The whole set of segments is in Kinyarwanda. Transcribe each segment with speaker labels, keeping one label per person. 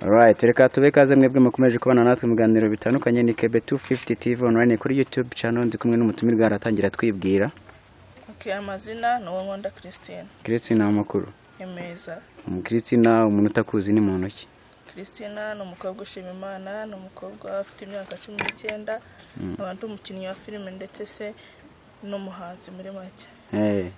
Speaker 1: Alright, reka tube kaze mwebwe mukomeje kubana natwe mu biganiro bitandukanye ni Kebe 250 TV online kuri YouTube channel ndi kumwe n'umutumirwa aratangira twibwira.
Speaker 2: Okay, amazina ni Uwankunda Christine.
Speaker 1: Christina amakuru.
Speaker 2: Emeza.
Speaker 1: Christina umuntu utakuzi ni muntu ki?
Speaker 2: Christina ni umukobwa ushima Imana, ni umukobwa afite imyaka cumi n'icyenda, abantu umukinnyi wa filime ndetse se n'umuhanzi muri make.
Speaker 1: Eh.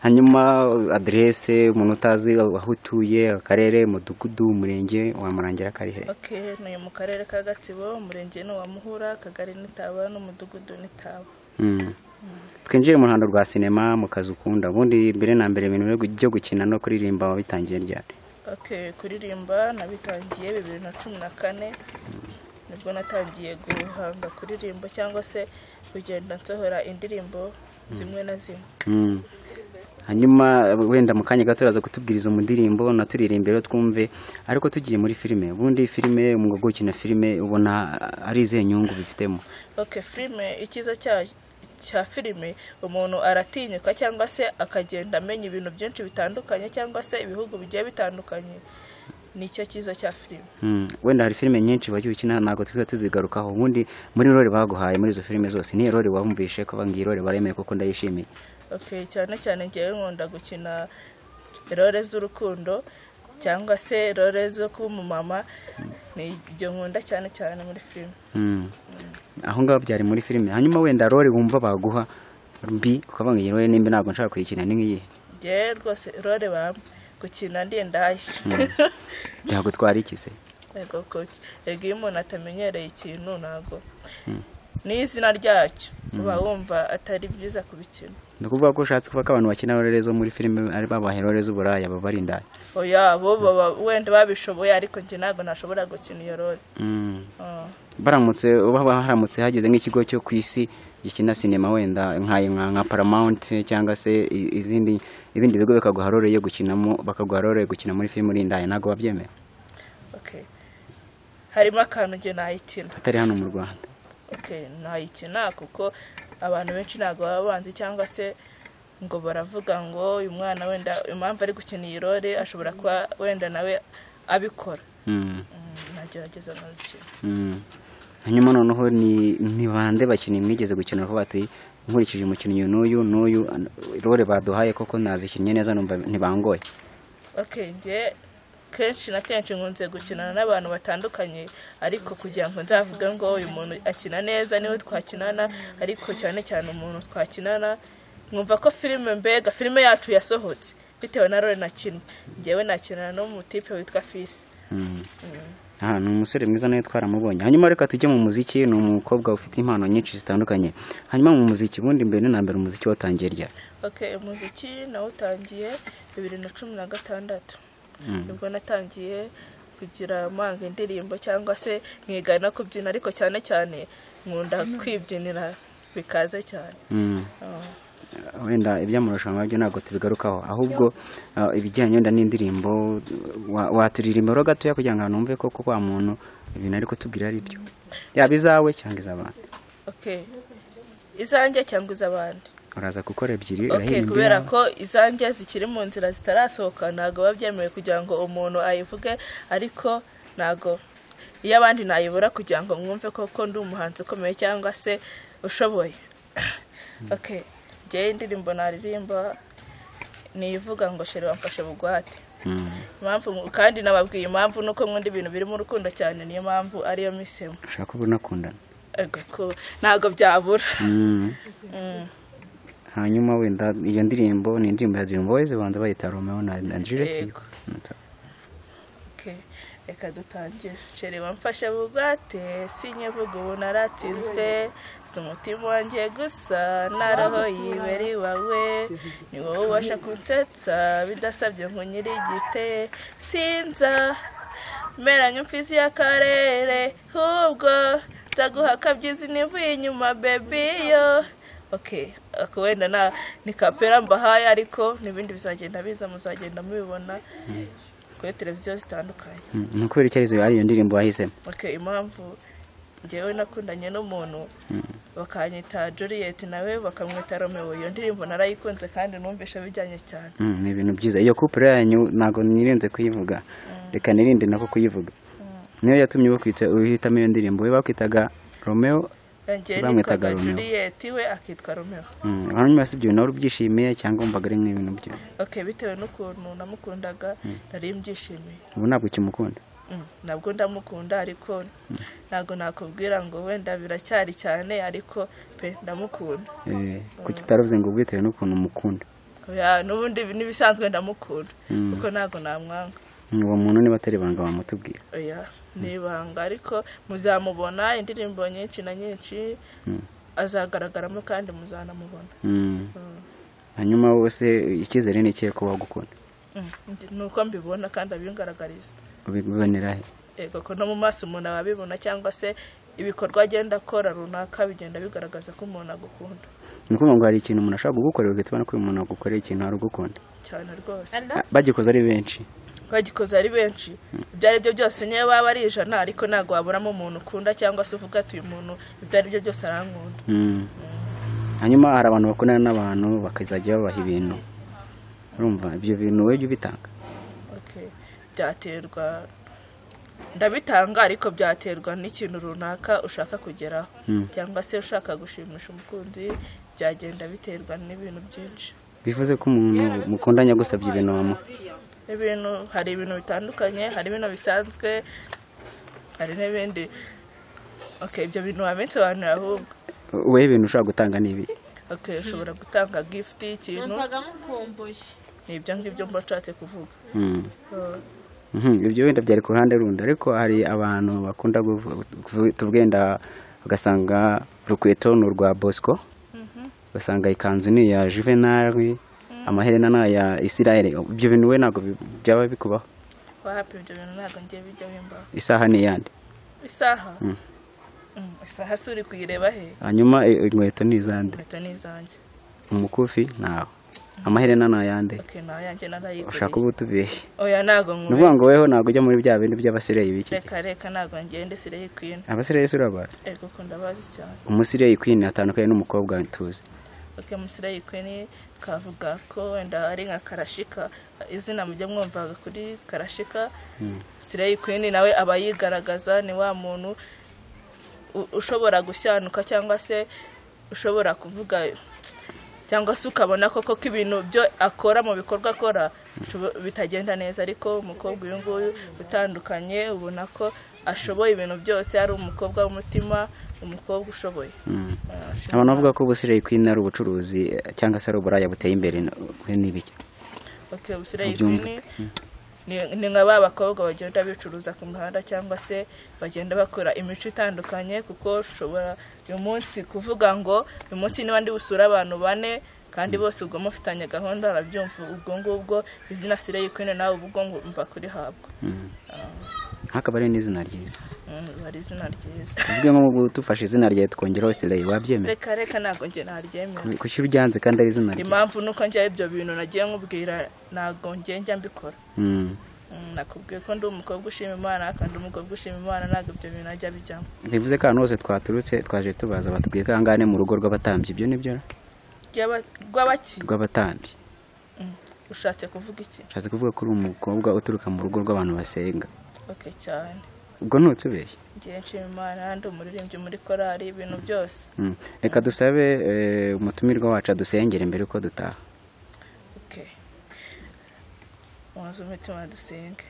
Speaker 1: Hanyuma adresse umuntu utazi aho utuye, akarere, umudugudu, umurenge wamurangira kari he?
Speaker 2: Okay, ni mu karere ka Gatsibo, umurenge ni uwa Muhura, akagari ni Taba n'umudugudu ni Taba.
Speaker 1: Mm. Twinjiye mu ruhando rwa sinema mu kazi ukunda. Ubundi mbere na mbere ibintu byo gu- byo gukina no kuririmba wabitangiye ryari?
Speaker 2: Okay, kuririmba nabitangiye bibiri na cumi na kane nibwo natangiye guhanga kuririmba cyangwa se kugenda nsohora indirimbo zimwe na zimwe
Speaker 1: Mm. hanyuma wenda mu kanya gato uraza kutubwiriza umundirimbo naturirimbiro twumve ariko tugiye muri filime ubundi filime umwuga wo gukina filime ubona ah, ari izihe nyungu bifitemo
Speaker 2: okay filime icyiza cya cya filime umuntu aratinyuka cyangwa se akagenda amenya ibintu byinshi bitandukanye cyangwa se ibihugu bigiye bitandukanye nicyo cyiza cya filime
Speaker 1: Mm, wenda hari filime nyinshi wagiye ukina ntabwo twiga tuzigarukaho ubundi muri role baguhaye muri izo filime zose niyo role wumvishe ko bangiye role baremeye kuko ndayishimiye
Speaker 2: okay cyane cyane ngewe nkunda gukina role z'urukundo cyangwa se role zo kuba umumama ni ibyo nkunda cyane cyane muri filime
Speaker 1: Mm. aho ngaho byari muri filime hanyuma wenda role wumva baguha mbi ukavuga ngo iyi role nimba ntabwo nshaka kuyikina ni nk'iyi
Speaker 2: ngewe rwose role bampa gukina ndi ndaye
Speaker 1: byagutwara iki se
Speaker 2: yego koki yego iyo umuntu atamenyereye ikintu ntabwo n'izina ryacyo uba wumva atari byiza kubikina
Speaker 1: ni ukuvuga ko ushatse kuvuga ko abantu bakina rore zo muri filime ari babaha rore z'uburaya baba ari indaya
Speaker 2: oya bo baba wenda babishoboye ariko njye ntabwo nashobora gukina iyo role
Speaker 1: Mm.
Speaker 2: Ah,
Speaker 1: baramutse baba haramutse hageze nk'ikigo cyo ku isi gikina sinema wenda nkayo nka nka paramount cyangwa se i- izindi ibindi bigo bikaguha rore yo gukinamo bakaguha rore yo gukina muri filime uri indaya ntabwo babyemera
Speaker 2: okay harimo akantu njye nayikina
Speaker 1: atari hano mu rwanda
Speaker 2: okay nayikina kuko abantu benshi ntabwo baba banzi cyangwa se ngo baravuga ngo uyu mwana wenda impamvu ari gukina iyi role ashobora kuba wenda nawe abikora
Speaker 1: Mm.
Speaker 2: Mm, nagerageza nkabikina
Speaker 1: Mm. hanyuma noneho ni ni bande bakinnyi mwigeze gukina vuba ati nkurikije umukinnyi uyu n'uyu n'uyu an- rore baduhaye koko nazikinnye neza numva ntibangoye
Speaker 2: okay njye kenshi na kenshi nkunze gukinana n'abantu batandukanye ariko kugira ngo nzavuge ngo uyu muntu akina neza niwe twakinana ariko cyane cyane umuntu twakinana mwumva ko filime mbega filime yacu yasohotse bitewe na role nakinnye njyewe nakinana n'umutipe witwa fisi
Speaker 1: aha ni umusore mwiza nawe twaramubonye hanyuma reka tujye mu muziki ni umukobwa ufite impano nyinshi zitandukanye hanyuma mu muziki ubundi mbere na mbere umuziki watangiye ryari
Speaker 2: okay umuziki nawutangiye bibiri na cumi na gatandatu nibwo natangiye kugira amanga indirimbo cyangwa se nkiga no kubyina ariko cyane cyane nkunda kwibyinira bikaze cyane
Speaker 1: Mm.
Speaker 2: Ah.
Speaker 1: wenda iby'amarushanwa byo ntabwo tubigarukaho ahubwo ah, ibijyanye wenda n'indirimbo wa- waturirimba rero gatoya kugira ngo abantu bumve koko wa muntu ibintu ariko tubwira ari byo yaba izawe cyangwa iz'abandi
Speaker 2: okay izanjye cyangwa iz'abandi
Speaker 1: uraza gukora ebyiri
Speaker 2: okay
Speaker 1: urahirimba
Speaker 2: kubera
Speaker 1: iyawe.
Speaker 2: ko izanjye zikiri mu nzira zitarasohoka ntabwo biba byemewe kugira ngo umuntu ayivuge ariko ntabwo iyo abandi nayibura kugira ngo mwumve koko ndi umuhanzi ukomeye cyangwa se ushoboye okay njyewe indirimbo naririmba ni ivuga ngo shere wamfashe bugwate
Speaker 1: Mm.
Speaker 2: impamvu kandi nababwiye impamvu nuko nkunda ibintu birimo urukundo cyane niyo mpamvu ariyo misemo
Speaker 1: ushaka ubu unakundana
Speaker 2: Ego ko ntabwo byabura
Speaker 1: Mm.
Speaker 2: Mm.
Speaker 1: hanyuma wenda iyo ndirimbo ni indirimbo ya Dream Boys banza bayita Romeo na na Juliet
Speaker 2: Yego. Okay, reka dutangire shere wamfashe bugwate sinye vuga ubu naratsinzwe si umutima wanjye gusa na roho yibera iwawe ni wowe ubasha kunsetsa bidasabye ngo nyiri igite sinza meranye imfizi y'akarere ahubwo nzaguha akabyizi nivuye inyuma bebi yo okay ako wenda na ni kapera mbahaye ariko n'ibindi bizagenda biza muzagenda mubibona kuri televiziyo zitandukanye
Speaker 1: ni ukubera icyerekezo ari iyo ndirimbo wahisemo
Speaker 2: okay impamvu njyewe nakundanye n'umuntu bakanyita juliet nawe bakamwita romeo iyo ndirimbo narayikunze kandi numvishe bijyanye cyane
Speaker 1: Mm, ni ibintu byiza iyo couple yanyu ntabwo nirinze kuyivuga reka nirinde nako kuyivuga niyo yatumye bakwita uhitamo iyo ndirimbo we bakwitaga romeo
Speaker 2: njyewe
Speaker 1: Bamwitaga
Speaker 2: nitwaga
Speaker 1: Romeo.
Speaker 2: Juliet we akitwa Romeo
Speaker 1: Mm, hanyuma si ibyo bintu wari ubyishimiye cyangwa wumvaga ari nk'ibintu byo
Speaker 2: ok bitewe n'ukuntu namukundaga nari mbyishimiye
Speaker 1: ubu ntabwo ukimukunda
Speaker 2: Mm, nabwo ndamukunda ariko ntabwo nakubwira ngo wenda biracyari cyane ariko pe ndamukunda
Speaker 1: Eh, kuki utaravuze ngo bitewe n'ukuntu umukunda
Speaker 2: Oya, n'ubundi ibi n'ibisanzwe ndamukunda
Speaker 1: Mm.
Speaker 2: kuko ntabwo namwanga
Speaker 1: Mm, uwo muntu niba atari ibanga wamutubwira
Speaker 2: oya ni ibanga ariko muzamubona indirimbo nyinshi na nyinshi
Speaker 1: Mm,
Speaker 2: azagaragaramo kandi muzanamubona
Speaker 1: mm. hanyuma wose icyizere ni ikihe ko wagukunda
Speaker 2: Mm, ndi- ni uko mbibona kandi abingaragariza
Speaker 1: ubibonera he
Speaker 2: yego ko no mu maso umuntu aba abibona cyangwa se ibikorwa agenda akora runaka bigenda bigaragaza ko umuntu agukunda
Speaker 1: ni ukuvuga ngo hari ikintu umuntu ashobora kugukorera ugahita ubona ko uyu muntu agukoreye ikintu wari ugukunda
Speaker 2: cyane rwose
Speaker 1: Ah, bagikoze ari benshi
Speaker 2: bagikoze ari benshi ibyo ari byo byose niyo baba ari ijana ariko ntabwo waburamo umuntu ukunda cyangwa se uvuga ati uyu muntu ibyo ari byo byose arankunda
Speaker 1: Mm. hanyuma hari abantu bakundana n'abantu bakazajya babaha ibintu urumva ibyo bintu wowe jya ubitanga
Speaker 2: Okay. byaterwa ndabitanga ariko byaterwa n'ikintu runaka ushaka kugeraho
Speaker 1: Mm.
Speaker 2: cyangwa se ushaka gushimisha umukunzi byagenda biterwa n'ibintu byinshi
Speaker 1: bivuze ko umuntu mukundanye agusabye ibintu wamuha
Speaker 2: ibintu hari ibintu bitandukanye hari ibintu bisanzwe hari n'ibindi okay, ibyo bintu wabisobanura ahubwo
Speaker 1: wowe ibintu ushobora gutanga ni ibi
Speaker 2: okay, ushobora gutanga gift y'ikintu
Speaker 3: numvaga mukumbuye
Speaker 2: ni ibyo ngibyo mba nshatse kuvuga
Speaker 1: Mm.
Speaker 2: Uh,
Speaker 1: Mhm, ibyo wenda byari ku ruhande rundi ariko hari abantu bakunda kuvu- kuvu- tuvuge wenda ugasanga urukweto ni urwa bosco ugasanga ikanzu ni iya juvenali amaherena ni aya isirayeli ibyo bintu we ntabwo bi- byaba bikubaho
Speaker 2: wapi ibyo bintu ntabwo ngiye bijya bimbaho
Speaker 1: isaha ni iyande
Speaker 2: isaha
Speaker 1: Mm.
Speaker 2: Mm, isaha si uri kuyireba he
Speaker 1: hanyuma i- inkweto ni izande
Speaker 2: inkweto ni izanjye
Speaker 1: umukufi nawe amaherena ni ayande
Speaker 2: okay, ni ayanjye
Speaker 1: ushaka
Speaker 2: narayiguriye
Speaker 1: kuba utubeshye
Speaker 2: oya ntabwo
Speaker 1: ni ukuvuga ngo
Speaker 2: nkubeshye
Speaker 1: weho ntabwo ujya muri bya bintu by'abasireyi b'iki gihe
Speaker 2: reka reka ntabwo ngiye ndisireho ikwina
Speaker 1: abasireyi si urabazi
Speaker 2: ego ko ndabazi cyane
Speaker 1: umusireyi kwini atandukanye n'umukobwa tuzi
Speaker 2: okay, musireho ikwini twavuga ko wenda ari nka karashika izina mujya mwumvaga kuri karashika sireho ikwini nawe aba yigaragaza ni wa muntu u- ushobora gushyanuka cyangwa se ushobora kuvuga cyangwa se ukabona koko ko ibintu byo akora mu bikorwa akora bishobo- bitagenda neza ariko umukobwa uyu nguyu utandukanye ubona ko ashoboye ibintu byose ari umukobwa w'umutima umukobwa ushoboye
Speaker 1: Mm.
Speaker 2: Ah,
Speaker 1: abantu bavuga ko ubusireyi kwini ari ubucuruzi eh, cyangwa se ari uburaya buteye imbere na- we n'ibiki
Speaker 2: Okay, ubusireyi
Speaker 1: Ubyumva.
Speaker 2: kwini ni ni nka ba bakobwa bagenda bicuruza ku muhanda cyangwa se bagenda bakora imico itandukanye kuko ushobora uyu munsi kuvuga ngo uyu munsi niba ndi busura abantu bane kandi bose ubwo mufitanye gahunda arabyumva ubwo ngubwo izina sireyi kwini nawe ubwo ngumva kurihabwa
Speaker 1: Mm. hakaba ari n'izina ryiza
Speaker 2: Mm, riba ari izina ryiza
Speaker 1: tuvuge nko dufashe izina ryawe tukongeraho sireyi wabyemera
Speaker 2: reka reka ntabwo njye naryemera
Speaker 1: kuki uryanze kandi ari izina ryiza
Speaker 2: impamvu nuko njya ibyo bintu nagiye nkubwira ntabwo njye njya mbikora
Speaker 1: Mm.
Speaker 2: Mm, nakubwiye ko ndi umukobwa ushima imana kandi umukobwa ushima imana ntabwo ibyo bintu ajya bijyamo
Speaker 1: bivuze ko ahantu hose twaturutse twaje tubaza batubwira ko ahangaha ni mu rugo rw'abatambyi ibyo ni byo
Speaker 2: Ry'aba- rw'abaki
Speaker 1: rw'abatambyi
Speaker 2: Mm, ushatse kuvuga iki
Speaker 1: nshatse kuvuga ko uri umukobwa uturuka mu rugo rw'abantu basenga
Speaker 2: oke cyane
Speaker 1: ubwo ntutubeshye
Speaker 2: ngiye nshima imana ndi umuririmbyi muri korari ibintu byose
Speaker 1: Mm. reka dusabe eh, umutumirwa wacu adusengere mbere yuko dutaha
Speaker 2: oke muzi umutima dusenge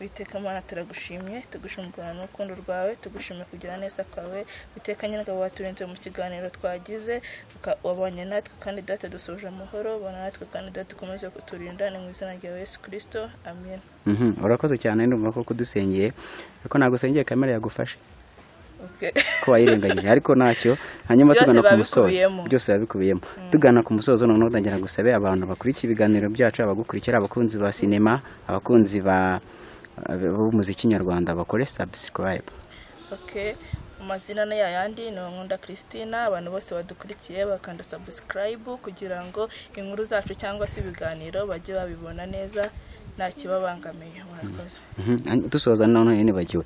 Speaker 2: witeka mana turagushimye tugushimira n'urukundo rwawe tugushimye kugira neza kwawe witeka nyir'ingabo waturinze mu kiganiro twagize uka- wabanye natwe kandi data dusoje amahoro ubona natwe kandi data ukomeze kuturinda ni mu izina rya yesu kirisito amen
Speaker 1: Mhm, urakoze cyane ndumva ko kudusengeye ariko ntabwo usengeye kamera yagufashe
Speaker 2: oke
Speaker 1: ko wayirengagije ariko ntacyo hanyuma
Speaker 2: Byose
Speaker 1: tugana ku
Speaker 2: biba
Speaker 1: musozo
Speaker 2: bikubiyemo.
Speaker 1: byose biba bikubiyemo tugana ku musozo noneho ndagira gusabe abantu bakurikiye ibiganiro byacu abagukurikira abakunzi ba sinema abakunzi ba b'umuziki nyarwanda bakore subscribe
Speaker 2: ok amazina ni yayandi ni nkunda christina abantu bose badukurikiye bakanda subscribe kugira ngo inkuru zacu cyangwa se ibiganiro bajye babibona neza nta kibabangamiye murakoze
Speaker 1: Mhm. dusoza none nibagiwe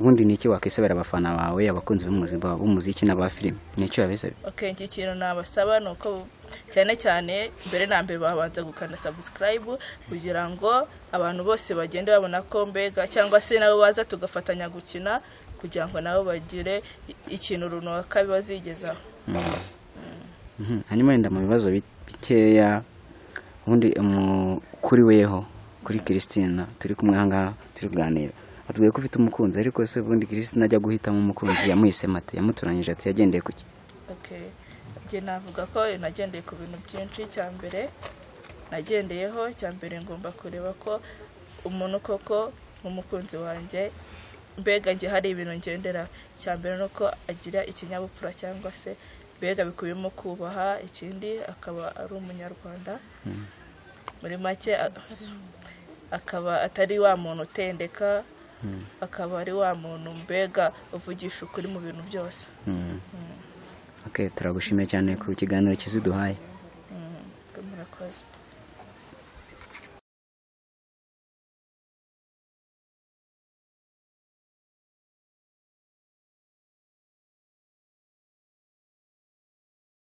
Speaker 1: ubundi ni iki wakwisabira abafana bawe abakunzi b'umuziki b'umuziki n'aba filime ni icyo yabisabye
Speaker 2: ok iki kintu nabasaba ni uko cyane cyane mbere na mbere babanza gukanda sabusikarayibu kugira ngo abantu bose bagende babona ko mbega cyangwa se nabo baza tugafatanya gukina kugira ngo nabo bagire i- ikintu runaka bazigezaho
Speaker 1: Mhm. hanyuma wenda mu bibazo bi- bikeya ubundi mu- kuri weho kuri christina turi kumwe aha ngaha turi kuganira atubwiye ko ufite umukunzi ariko se ubundi christina ajya guhitamo umukunzi yamuhisemo ate yamutoranyije ati yagendeye ku ki
Speaker 2: ok njye navuga ko nagendeye ku bintu byinshi cya mbere nagendeyeho cya mbere ngomba kureba ko umuntu koko nk'umukunzi wanjye mbega njye hari ibintu ngendera cya mbere ni uko agira ikinyabupfura cyangwa se mbega bikubiyemo kubaha ikindi akaba ari umunyarwanda muri make a- akaba atari wa muntu utendeka akaba ari wa muntu mbega uvugisha ukuri mu bintu byose
Speaker 1: Mhm. ok turagushimiye cyane ku kiganiro kiziduhaye